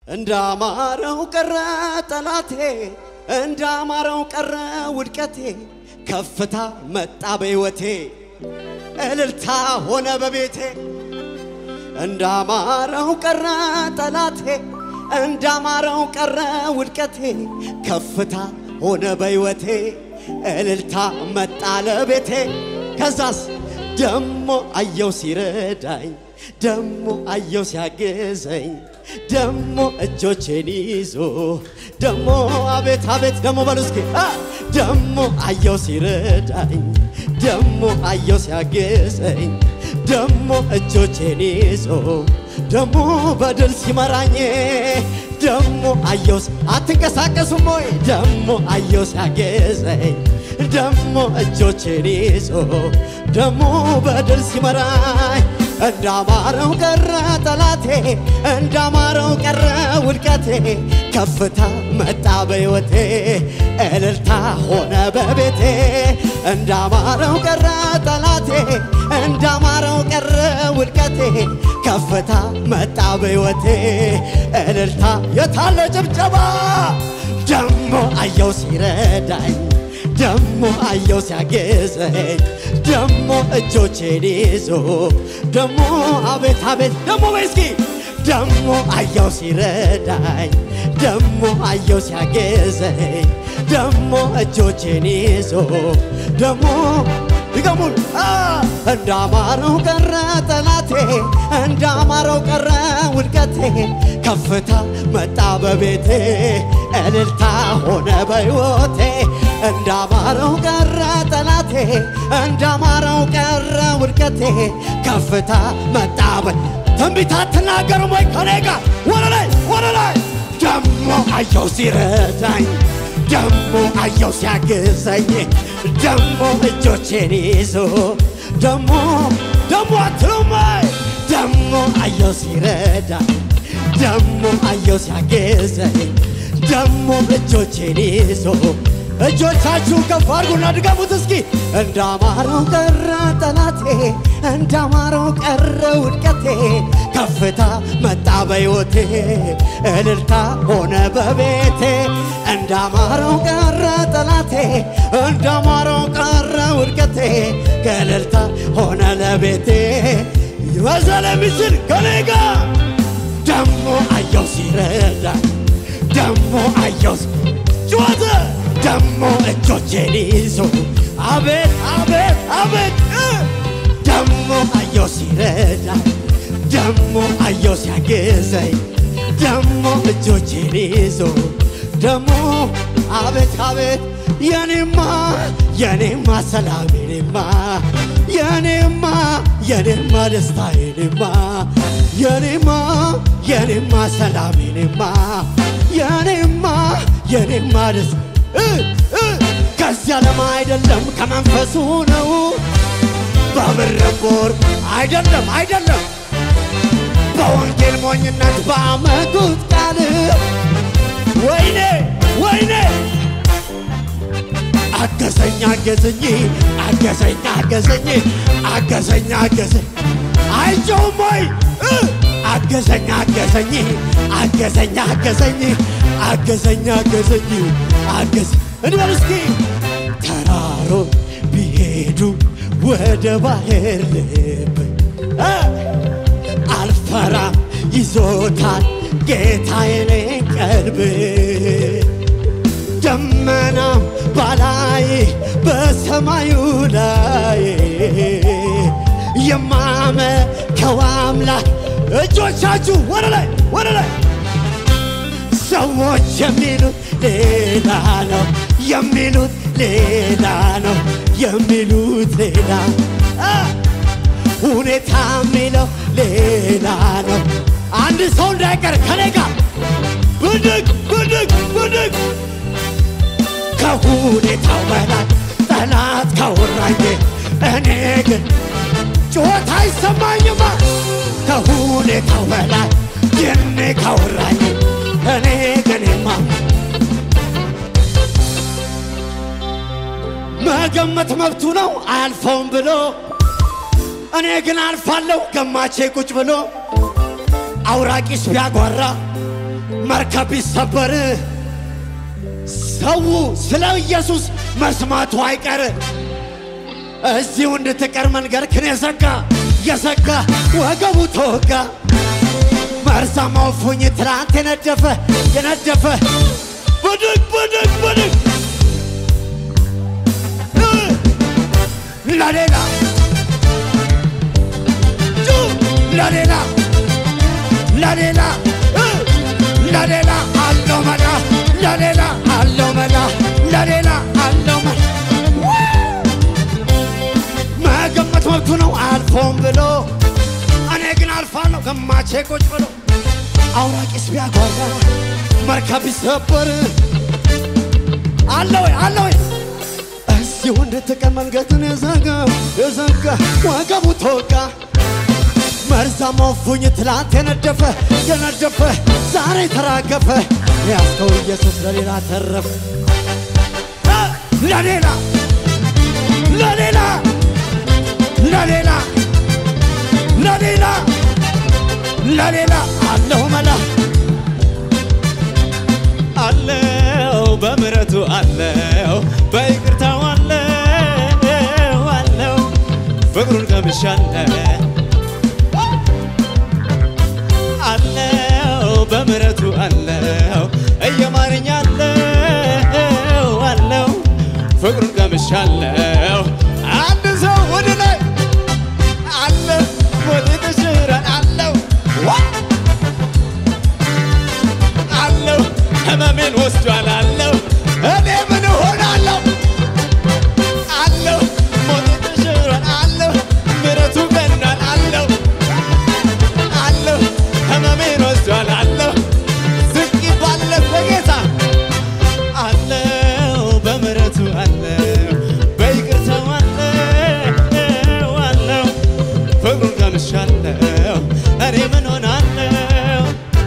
እንዳማረው ቀረ ጠላቴ፣ እንዳማረው ቀረ ውድቀቴ፣ ከፍታ መጣ በሕይወቴ፣ እልልታ ሆነ በቤቴ። እንዳማረው ቀረ ጠላቴ፣ እንዳማረው ቀረ ውድቀቴ፣ ከፍታ ሆነ በሕይወቴ፣ እልልታ መጣ ለቤቴ። ከዛስ ደሞ አየው ሲረዳኝ ደሞ አየው ሲያግዘኝ ደሞ እጆቼን ይዞ ደሞ አቤት አቤት ደሞ በሉ እስኪ አ! ደሞ አየው ሲረዳኝ ደሞ አየው ሲያግዘኝ ደሞ እጆቼን ይዞ ደሞ በድል ሲመራኝ ደሞ አየው ሲ- አትንቀሳቀሱም ወይ ደሞ አየው ሲያግዘኝ ደሞ እጆቼን ይዞ ደሞ በድል ሲመራኝ እንዳማረው ቀረ ጠላቴ እንዳማረው ቀረ ውድቀቴ ከፍታ መጣ በሕይወቴ እልልታ ሆነ በቤቴ እንዳማረው ቀረ ጠላቴ እንዳማረው ቀረ ውድቀቴ ከፍታ መጣ በሕይወቴ እልልታ የታለ ጭብጨባ ደሞ አየው ሲረዳኝ ደሞ አየው ሲያግዘኝ ደሞ እጆቼን ይዞ ደሞ አቤት አቤት ደሞ በይስኪ ደሞ አየው ሲረዳኝ ደሞ አየው ሲያግዘኝ ደሞ እጆቼን ይዞ ደሞ ይገሙል እንዳማረው ቀረ ጠላቴ እንዳማረው ቀረ ውድቀቴ ከፍታ መጣ በቤቴ እልልታ ሆነ በሕይወቴ እንዳማረው ቀረ ጠላቴ እንዳማረው ቀረ ውድቀቴ ከፍታ መጣ በ ትንቢት አትናገሩም ወይ ከኔ ጋር ወደ ላይ ወደ ላይ ደሞ አየው ሲረዳኝ ደሞ አየው ሲያግዘኝ ደሞ እጆቼን ይዞ ደሞ ደሞ አትሉም ወይ ደሞ አየው ሲረዳኝ ደሞ አየው ሲያግዘኝ ደሞ እጆቼን ይዞ እጆቻችሁ ከፍ አድርጉና ድገሙት እስኪ እንዳማረው ቀረ ጠላቴ እንዳማረው ቀረ ውድቀቴ ከፍታ መጣ በሕይወቴ እልልታ ሆነ በቤቴ እንዳማረው ቀረ ጠላቴ እንዳማረው ቀረ ውድቀቴ ከእልልታ ሆነ ለቤቴ ይበዛል የሚችል ከኔ ጋር ደሞ አየው ሲረዳ ደሞ አየው ጩኸት ደሞ እጆቼን ይዞ አቤት አቤት አቤት እ! ደሞ አየው ሲረዳ ደሞ አየው ሲያግዘኝ ደሞ እጆቼን ይዞ ደሞ አቤት አቤት የኔማ የኔማ ሰላም የኔማ የኔማ የኔማ ደስታ የኔማ የኔማ የኔማ ሰላም የኔማ የኔማ የኔማ ደስታ እ እ ከዚህ ዓለም አይደለም ከመንፈሱ ነው በብርም በወርቅ አይደለም አይደለም በወንጌል ሞኝነት ባመጡት ቃል ወይኔ ወይኔ አገዘኝ አገዘኝ አገዘኝ አገዘኝ አገዘኝ አገዘኝ አይጮውም ወይ እ! አገዘኝ አገዘኝ አገዘኝ አገዘኝ አገዘኝ አገዘኝ አገዘ እንበል እስኪ ተራሮ ቢሄዱ ወደ ባህር ልብ እ! አልፈራም ይዞታል ጌታዬን ቀልብ ደመናም ባላይ በሰማዩ ላይ የማመልከው አምላክ እጆቻችሁ ወደ ላይ ወደ ላይ ሰዎች የሚሉት ሌላ ነው የሚሉት ሌላ ነው የሚሉት ሌላ አ! ሁኔታ የሚለው ሌላ ነው። አንድ ሰው እንዳይቀር ከኔ ጋር ብድግ ብድግ ብድግ ከሁኔታው በላይ ጠላት ካወራኝ እኔ ግን ጩኸት አይሰማኝማ ከሁኔታው በላይ ይህኔ ካወራኝ እኔ ግን ማ መገመት መብቱ ነው አያልፈውም ብሎ እኔ ግን አልፋለሁ ገማቼ ቁጭ ብሎ አውራቂስ ቢያጓራ መርከብ ቢሰበር ሰው ስለ ኢየሱስ መስማቱ አይቀር። እዚሁ እንድትቀር መንገድ ክን የዘጋ የዘጋ ወገቡ ተወጋ። መርዛማው ፉኝ ትላንት የነደፈ የነደፈ ብድግ ብድግ ብድግ ለሌላ ጩ ለሌላ ለሌላ ለሌላ አለው መላ ለሌላ አለው መላ ለሌላ አለው መላ መገመት መብቱ ነው አልፎም ብሎ እኔ ግን አልፋለሁ ገማቼ ቁጭ ብሎ አውራቂስ ቢያጓራ መርከብ ቢሰበር አለ ወይ አለ ወይ እዚሁ እንድትቀር መንገድን የዘጋ የዘጋ ወገቡ ተወጋ መርዛማው ፉኝ ትላንት የነደፈ የነደፈ ዛሬ ተራገፈ ያስከው ኢየሱስ ለሌላ ተረፈ ለሌላ ለሌላ ለሌላ ለሌላ ለሌላ አለሁ መላ አለው በምሕረቱ አለው በይቅርታው አለው አለው ፍቅሩን ቀምሻለሁ አለው በምሕረቱ አለው እየማረኝ አለው አለው ፍቅሩን ቀምሻለሁ አንድ ሰው ወደ ላይ አለ ወደ ተሽራን አለው አለው ህመሜን ወስዷል አለው እኔ ምን እሆናለሁ አለው ሞቴ ተሽሯል አለው ምሕረቱ ገኗል አለው አለው ህመሜን ወስዷል አለው ዝቅ ባለት በጌታ አለው በምሕረቱ አለው በይቅርታው አለው አለው ፍቅሩን ቀምሻለሁ እኔ ምን ሆናለሁ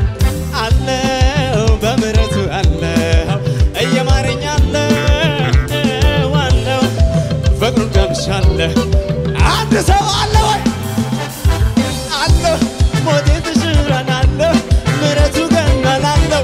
አለው በምሕረቱ አለው እየማረኝ አለው አለው ፍቅሩን ቀምሻለሁ አንድ ሰው አለ ወይ አለው ሞቴ ተሽሯል አለው ምሕረቱ ገኗል አለው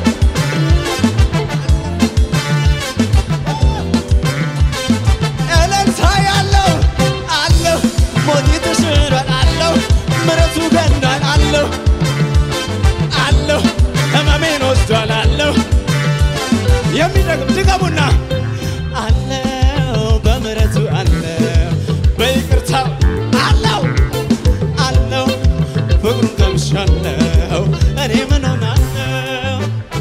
እልልታ ያለው አለው ሞቴ ተሽሯል አለው ምሕረቱ ገኗል አለው አለው ህመሜን ወስዷል አለው የሚደግም ድገሙና አለው በምሕረቱ አለው በይቅርታው አለው አለው ፍቅሩን ቀምሻለሁ እኔ ምን ሆናለሁ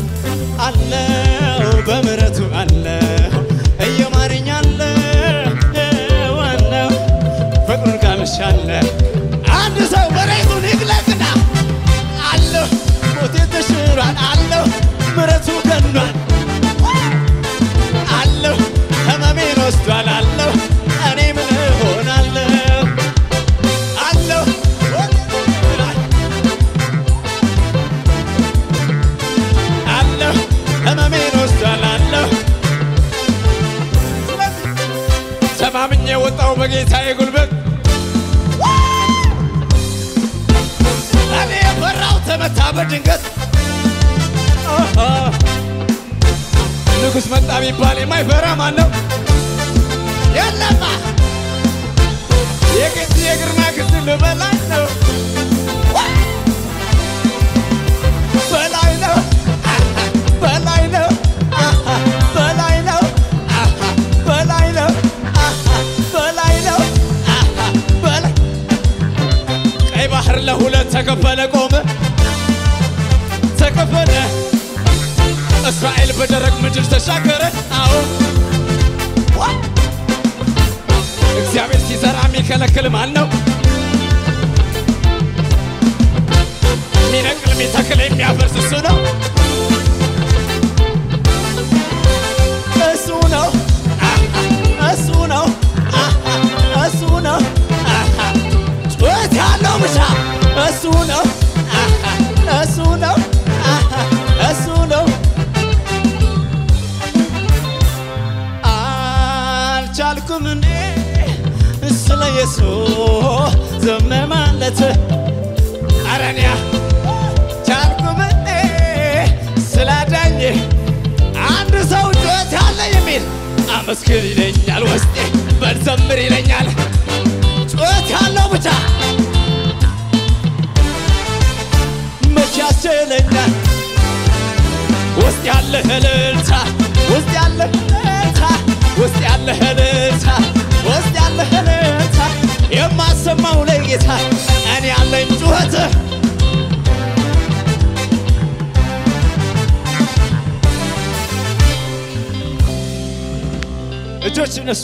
አለው በምሕረቱ አለው እየማረኝ አለው አለው ፍቅሩን ቀምሻለሁ አንድ ሰው መሬቱን ይግለጥና አለው ሞቴ ተሽሯል አለው ምሕረቱ ገኗል አለው ህመሜን ወስዷል አለው እኔ ምን እሆናለሁ አለው አለው ህመሜን ወስዷል አለው ተማምኜ ወጣው በጌታዬ ጉልበት እኔ የፈራው ተመታ በድንገት ንጉሥ መጣ ቢባል የማይፈራ ማን ነው? የለማ የቅድ የግርማ ክፍል በላይ ነው በላይ ነው በላይ ነው በላይ ነው በላይ ነው በላይ ነው በላይ ቀይ ባህር ለሁለት ተከፈለ ቆመ ተከፈለ እስራኤል በደረቅ ምድር ተሻገረ አዎ እግዚአብሔር ሲዘራ የሚከለክል ማን ነው? የሚነቅል የሚተክል የሚያፈርስ እሱ ነው እሱ ነው እሱ ነው እሱ ነው ጩኸት ያለው ብቻ እሱ ነው እሱ ነው እሱ ነው አልቻልኩም እኔ ስለ ኢየሱስ ዝም ማለት አረንያ ቻልኩም እኔ ስለ አመስግን ይለኛል ውስጤ በልዘምር ይለኛል ጩኸት ያለው ብቻ መቼ ያስችለኛል ውስጥ ያለ እልልታ ውስጥ ያለ እልልታ ውስጥ ያለ እልልታ ውስጥ ያለ እልልታ የማሰማው ለጌታ እኔ ያለኝ ጩኸት እጆች እነሱ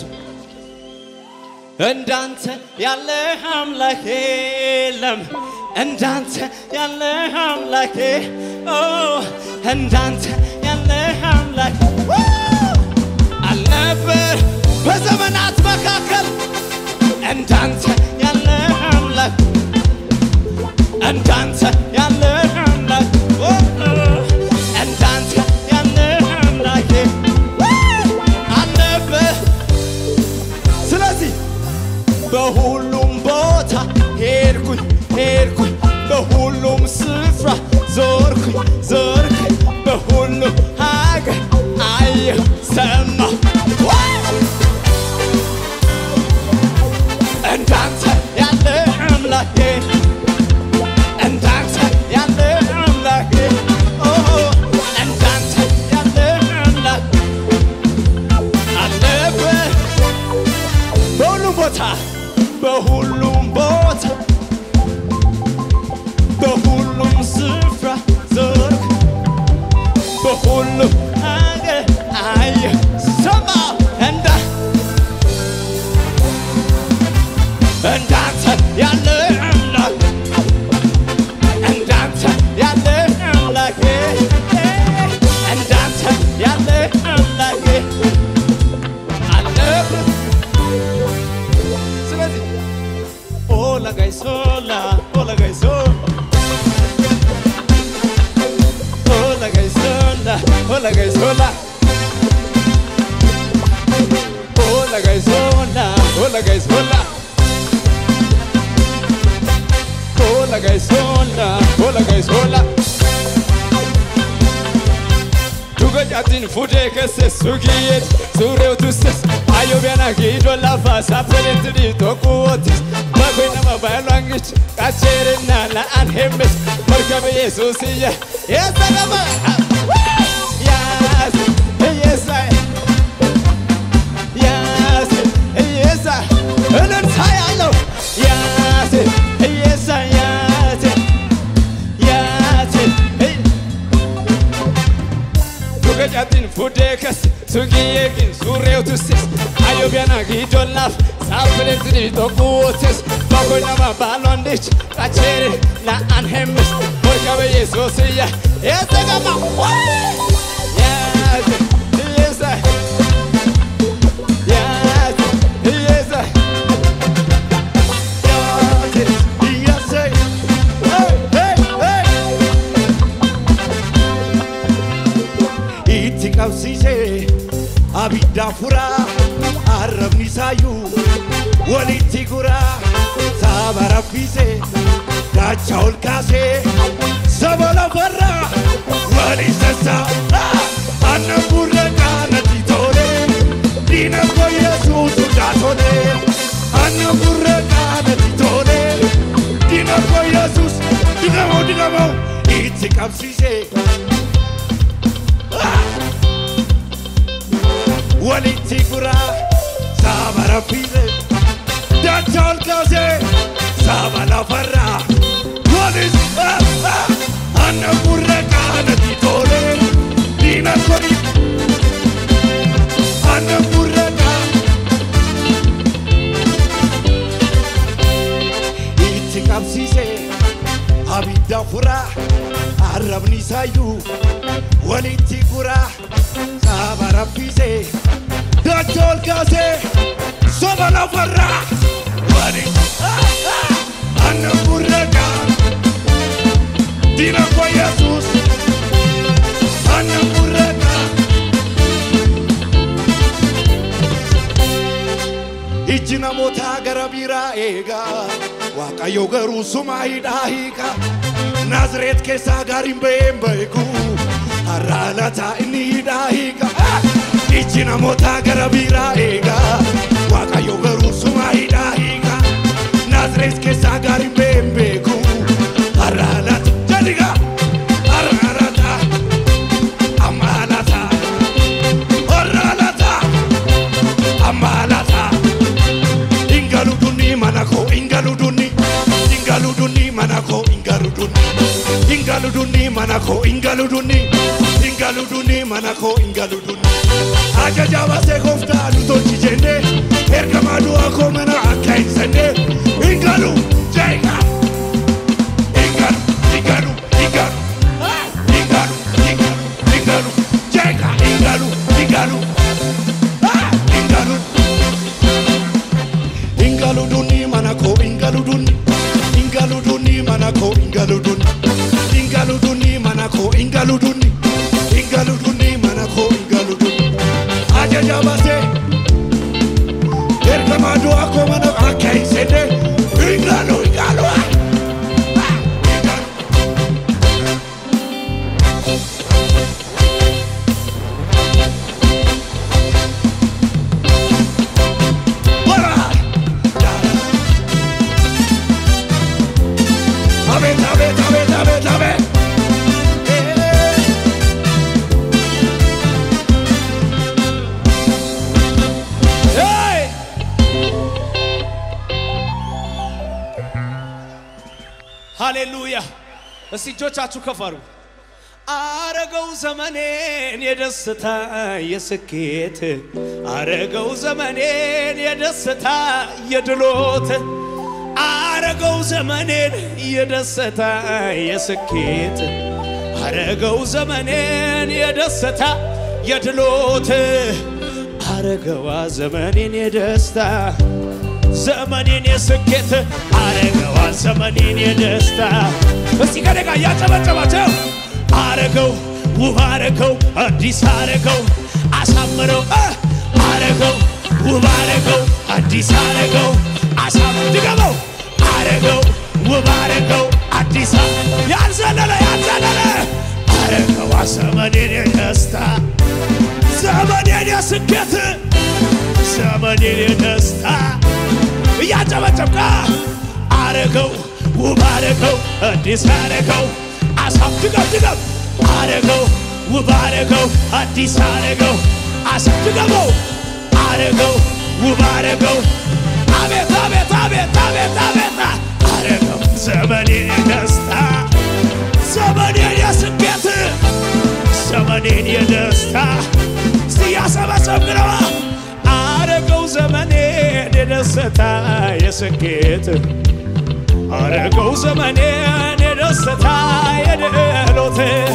እንዳንተ ያለ አምላክ የለም እንዳንተ ያለ አምላክ ኦ እንዳንተ ያለ አምላክ አልነበር በዘመናት መካከል እንዳንተ ያለ አምላክ እንዳንተ ያለ አምላክ ኦ፣ እንዳንተ ያለ አምላክ አልነበር ስለዚህ በሁሉም ቦታ ሄድኩኝ ሄድኩኝ በሁሉም ስፍራ ዞርኩኝ ዞርኩኝ በሁሉም ሀገር አየሁ ሰማሁ እንዳንተ ያለ አምላኬ እንዳንተ ያለ አምላኬ ኦ እንዳንተ ያለ አምላክ አለበት በሁሉም ቦታ በሁሉም ቦታ በሁሉም ስፍራ ዞርክ በሁሉም ሀገር አየሁ ሰማሁ እንዳ እንዳንተ ያለ አምላክ እንዳንተ ያለ አምላክ እንዳንተ ያለ አምላክ አለበት ስለዚህ ኦላ ጋይሶላ ኦላ ጋይሶ ኦላ ጋይሶላ ኦላ ጋይሶላ ኦላ ጋይሶላ ኦላ ጋይሶላ ኦላ ጋይሶላ ኦላ ጋይሶላ Dugajatin fude kesse sugiyet Sureu tusses Ayo biana gido lafa Sapelent di tokuotis Bagoy nama balangich Kacherina la anhemes Markabe Yesusiya Yes, I got my Yes, yes, I Yes, yes, I እልልታ ያለው Yes, yes, I Yes, yes Dugajatin fude kesse Sugiyekin sureu tusses Ayo biana gido lafa Sapelent di tokuotis Bagoy nama balangich Kacherina la anhemes Markabe Yesusiya Yes, I got my Yes, yes, I Yes, yes, I Yes, I Hey, hey, hey Itti qabsiisee abidda furaa arrabni isaayyuu walitti guraa saba raffisee daacha ol kaasee saba lafarraa wali sassaa annan gurra qaanatti tolee diina koo yesuus hundaa tolee annan gurra qaanatti tolee diina koo yesuus digamoo digamoo itti qabsiisee walitti guraa saba raffise daacha ol kaasee saba lafarraa walis anna gurra qaanatti tolee diina koni anna gurra qaa itti qabsiise abidda furaa arrabni isaayyuu walitti guraa saba raffise daacha ol kaasee saba lafarraa walis anna gurra qaa diina koo yesuus anna gurra qaa ijji namootaa gara biraa eegaa waaqayyo garuu sumaa hidhaa hiika naazreet keessaa gaariin ba'een beeku har'a lataa inni hidhaa hiika iji namoota gara biraa eegaa waaqayyo garuu suma hidhaa hiikaa naazreet keessaa gaariin been beeku har'aalaata jedhigaa har'aalaata ammaalaata har'aalaata ammaalaata ingaludunni mana koo ingaludunni ingaludunni mana koo ingaludunni ingaludunni mana koo ingaludunni ingaludunni mana koo ingaludunni ajaja baasee gooftaa nu tolchi jennee ergamaa du'aa koo mana akka hin senne ingalu jeeqa ingalu ingalu ingalu ah, ingalu ingalu ingalu jeeqa ingalu ingalu ah, ingalu ingaludunni mana koo ingaludunni ingaludunni mana koo ingaludunni ingaludunni mana koo ingaludunni ingaludunni mana koo ingaludunni ajaja baasee ergamaa du'aa koo mana akka hin senne ingalu ingalu ah, ah, ingalu Wara! Aቤት አቤት አቤት አቤት አቤት Hey! ሃሌሉያ! እስቲ እጆቻችሁ ከፍ አድርጉ። አረገው ዘመኔን የደስታ የስኬት አረገው ዘመኔን የደስታ የድሎት አረገው ዘመኔን የደስታ የስኬት አረገው ዘመኔን የደስታ የድሎት አረገዋ ዘመኔን የደስታ ዘመኔን የስኬት አረገዋ ዘመኔን የደስታ እስቲ ከኔ ጋር እያጨበጨባቸው አረገው ውብ አረገው አዲስ አረገው አሳምረው እ አረገው ውብ አረገው አዲስ አረገው አሳም ድገመው አረገው ውብ አረገው አዲስ አ- ያልዘለለ ያልዘለለ አረገዋ ዘመኔን የደስታ ዘመኔን የስኬት ዘመኔን የደስታ እያጨበጨብቃ አረገው ውብ አረገው አዲስ አረገው አሳብ ድገም ድገም አረገው ውብ አረገው አዲስ አረገው አሳብ ድገመው አረገው ውብ አረገው አቤት አቤት አቤት አቤት አቤት አረገው ዘመኔን የደስታ ዘመኔን የስኬት ዘመኔን የደስታ እስቲ ያሰበሰብግነዋ አረገው ዘመኔን የደስታ የስኬት አረገው ዘመኔን የደስታ የድሎት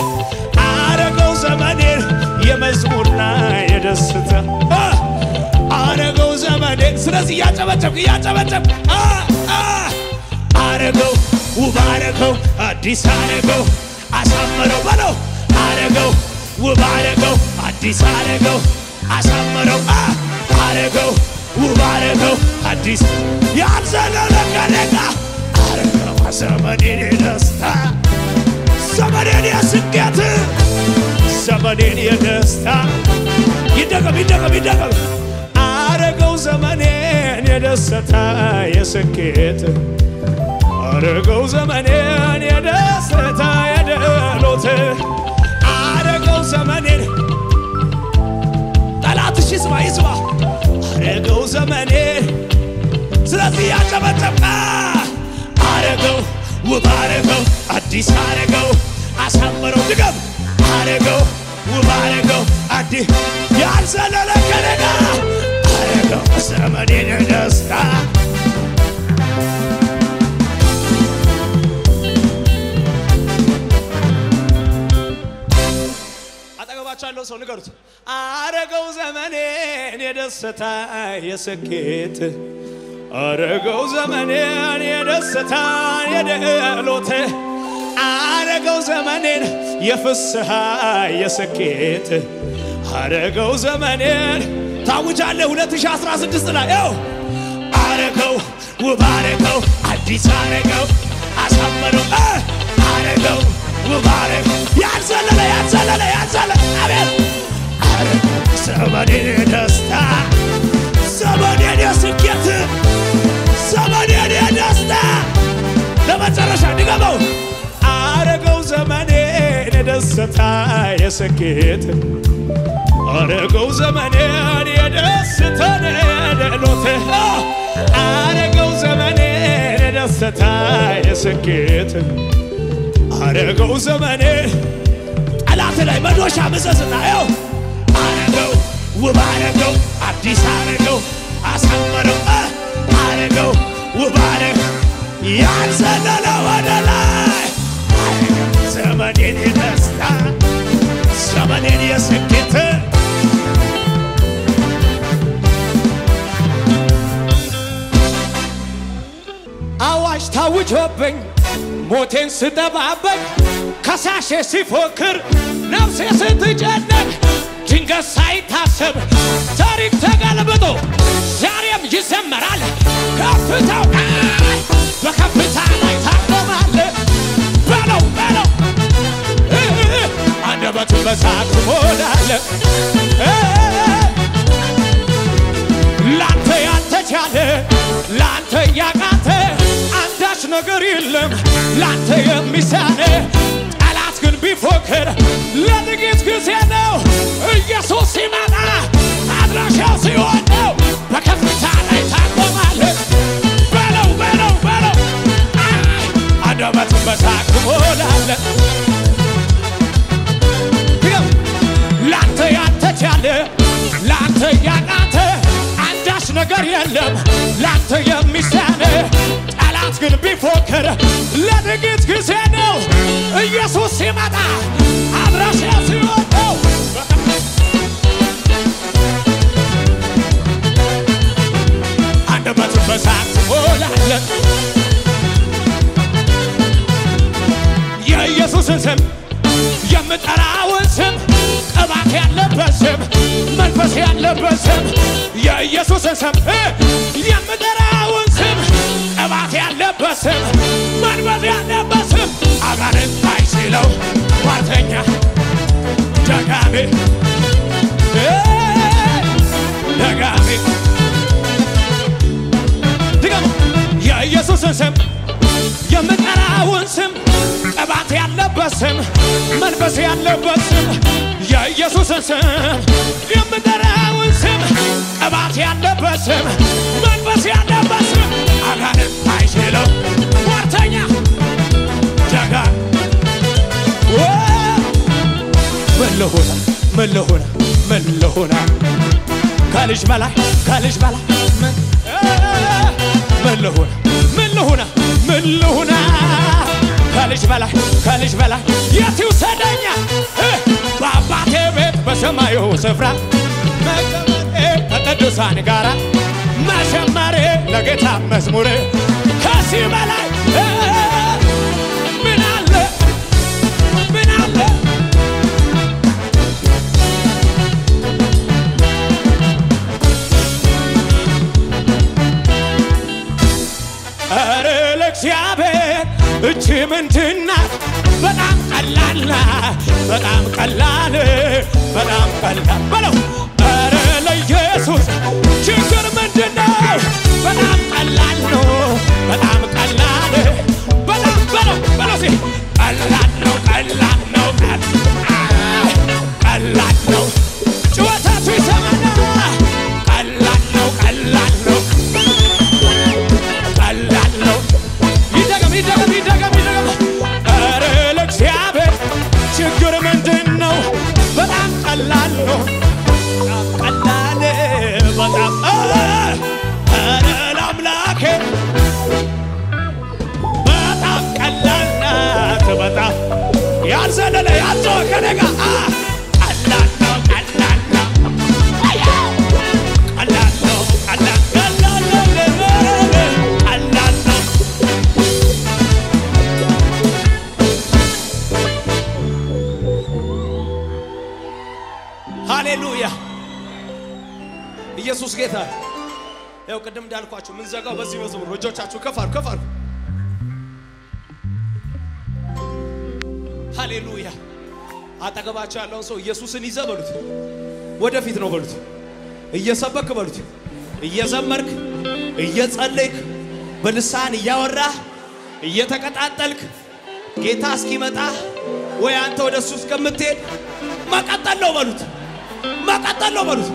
አረገው ዘመኔን የመዝሙርና የደስታ አ! አረገው ዘመኔን ስለዚህ እያጨበጨብክ እያጨበጨብክ አ! አ! አረገው ውብ አረገው አዲስ አረገው አሳመረው በለው አረገው ውብ አረገው አዲስ አረገው አሳመረው አ! አረገው ውብ አረገው አዲስ ያልዘለለ ከነጋ አረገው ዘመኔን የደስታ ዘመኔን የስኬት ዘመኔን የደስታ ይደገም ይደገም ይደገም አረገው ዘመኔን የደስታ የስኬት አረገው ዘመኔን የደስታ የድሎት አረገው ዘመኔን ጠላትሽ ይስማ ይስማ አረገው ዘመኔን ስለዚህ ያጨበጨብቃ አረገው ውብ አረገው አዲስ አረገው አሳመረው ድገም አረገው ውብ አረገው አዲስ ያልዘለለ ከነጋ አረገው ዘመኔን ደስታ አጠገባቸው ያለው ሰው ንገሩት። አረገው ዘመኔን የደስታ የስኬት አረገው ዘመኔን የደስታ የድሎት አረገው ዘመኔን የፍስሐ የስኬት አረገው ዘመኔን ታውጃለ 2016 ላይ ው አረገው ውብ አረገው አዲስ አረገው አሳመረው እ አረገው ውብ አረገው ያልዘለለ ያልዘለለ ያልዘለለ አቤት አረገው ዘመኔን የደስታ የስኬት አረገው ዘመኔን የደስታን የደሎት አረገው ዘመኔን የደስታ የስኬት አረገው ዘመኔ ጠላት ላይ መዶሻ ምሰስና ው አረገው ውብ አረገው አዲስ አረገው አሳመረው አ አረገው ውብ አረገው ያንዘለለ ወደ ላይ አረገው ዘመኔን የደስታ ዘመኔን የስኬት አዋጅ ታውጆብኝ ሞቴን ስጠባበቅ ከሳሼ ሲፎክር ነፍሴ ስትጨነቅ ድንገት ሳይታሰብ ታሪክ ተገልብጦ ዛሬም ይዘመራል። ከፍታው ላይ በከፍታ ላይ ታቆማለ በለው በለው እ እ እ አንደበቱን በሳቅ ትሞላለ እ ላንተ ያልተቻለ ላንተ ያቃተ አንዳች ነገር የለም ላንተ የሚሳነ ጠላት ግን ቢፎክር ለጥቂት ጊዜ ነው። ኢየሱስ ሲመጣ አድራሻው ሲሆን ነው። በከፍታ ላይ ታቆማለ በለው በለው በለው አይ አንደበቱን በሳቅ ትሞላለ ድገም ላንተ ያልተቻለ ላንተ ያቃተ አንዳች ነገር የለም ላንተ የሚሳነ ጠላት ግን ቢፎክር ለጥቂት ጊዜ ነው። ኢየሱስ ሲመጣ አድራሻ ሲሆን ነው። አንደበቱን በሳቅ ትሞላለ የኢየሱስን ስም የምጠራውን ስም ቅባት ያለበት ስም መንፈስ ያለበት ስም የኢየሱስን ስም እ የምጠራውን ስም ቅባት ያለበት ስም መንፈስ ያለበት ስም አጋንንት አይችለው ሟርተኛ ደጋሚ እ ደጋሚ ድገሙ የኢየሱስን ስም የምጠራውን ስም ቅባት ያለበት ስም መንፈስ ያለበት ስም የኢየሱስን ስም የምጠራውን ስም ቅባት ያለበት ስም መንፈስ ያለበት ስም አጋንንት አይችለው ሟርተኛ ደጋ ምን ልሆና ምን ልሆና ምን ልሆና ከልጅ በላይ ከልጅ በላይ ምን ምን ልሁና ምን ልሁና ምን ልሁና ከልጅ በላይ ከልጅ በላይ የት ይውሰደኛ እ በአባቴ ቤት በሰማዩ ስፍራ መቀመጤ ከቅዱሳን ጋራ መዘመሬ ለጌታ መዝሙር ከዚህ በላይ እ ምን አለ ምን አለ ኧረ ለእግዚአብሔር እቺ ምንድናት? በጣም ቀላል ናት፣ በጣም ቀላል በጣም ቀላል በለው። ኧረ ለኢየሱስ ችግር ምንድነው? በጣም ቀላል ነው፣ በጣም ቀላል በጣም በለው በለው ሲ ቀላል ነው፣ ቀላል ነው፣ ቀላል ቀላል ነው። ጩኸታችሁ ይሰማና ቀላል ነው፣ ቀላል ነው ቀላል ነው። ይደገም ይደገም ይደገም ይደገም። ኧረ ለእግዚአብሔር ችግር ምንድን ነው? በጣም ቀላል ነው። በጣም ቀላል በጣም ኧረ ለአምላኬ በጣም ቀላል ናት። በጣም ያልዘለለ ያልጮኸ ከእኔ ጋር አ ቀላል ነው ቀላል ነው ቀላል ነው ቀላል ቀላል ነው ቀላል ነው ሃሌሉያ ኢየሱስ ጌታ ነው። ያው ቅድም እንዳልኳችሁ የምንዘጋው በዚህ መዝሙር ነው። እጆቻችሁ ከፍ አድርጉ ከፍ አድርጉ። ሃሌሉያ አጠገባቸው ያለውን ሰው ኢየሱስን ይዘህ በሉት፣ ወደፊት ነው በሉት፣ እየሰበክ በሉት፣ እየዘመርክ እየጸለይክ በልሳን እያወራህ እየተቀጣጠልክ ጌታ እስኪመጣ ወይ አንተ ወደ እሱ እስከምትሄድ መቀጠል ነው በሉት፣ መቀጠል ነው በሉት።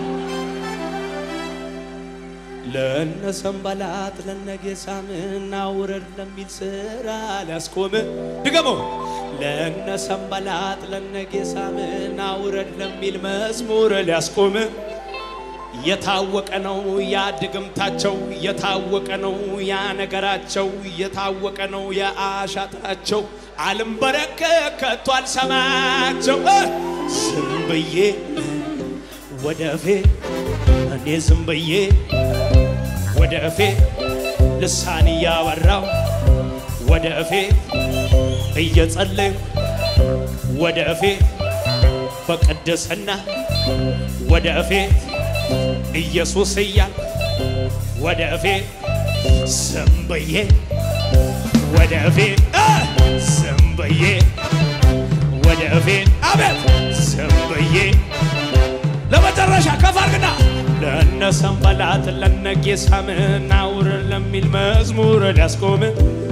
ለነ ሰንባላጥ ለነ ጌሳምና ውረድ ለሚል ስራ ሊያስቆም ድገመው። ለነ ሰንባላጥ ለነ ጌሳምና ውረድ ለሚል መዝሙር ሊያስቆም የታወቀ ነው ያ ድግምታቸው፣ የታወቀ ነው ያ ነገራቸው፣ የታወቀ ነው ያ አሻጥራቸው። አልንበረከክ ከቶ አልሰማቸው እ ዝም ብዬ ወደፌ እኔ ዝም ብዬ ወደፌ ልሳን እያበራው ወደፌ እየጸለዩ ወደፌ በቅድስና ወደፌ ኢየሱስ እያል ወደፌ ዝም ብዬ ወደፌ እ ዝም ብዬ ወደፌ አቤት ዝም ብዬ ለመጨረሻ ከፍ አድርግና ለነ ሰንባላት ለነ ጌሳምና ውረድ ለሚል መዝሙር ሊያስቆም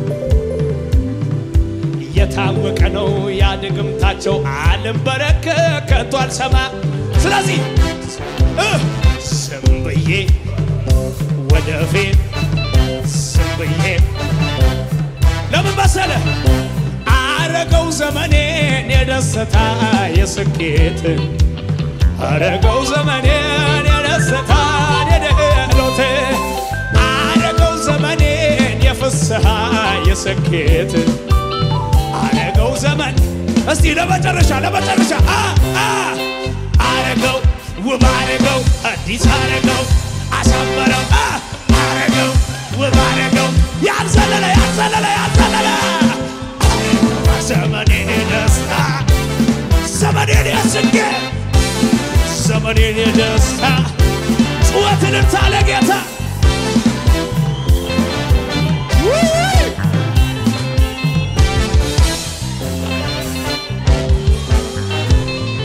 የታወቀ ነው ያ ድግምታቸው አልንበረከክ ከቶ አልሰማ ስለዚህ እ ዝም ብዬ ወደፊት ዝም ብዬ ለምን መሰለ አረገው ዘመኔን የደስታ የስኬት አረገው ዘመኔን የደስታ የደሎት አረገው ዘመኔን የፍስሐ የስኬት አረገው ዘመን እስቲ ለመጨረሻ ለመጨረሻ አ አ አረገው ውብ አረገው አዲስ አረገው አሳመረው አ አረገው ውብ አረገው ያልዘለለ ያልዘለለ ያልዘለለ ዘመኔን የደስታ ዘመኔን የስኬት ዘመኔን የደስታ ጩኸትን ታለ ጌታ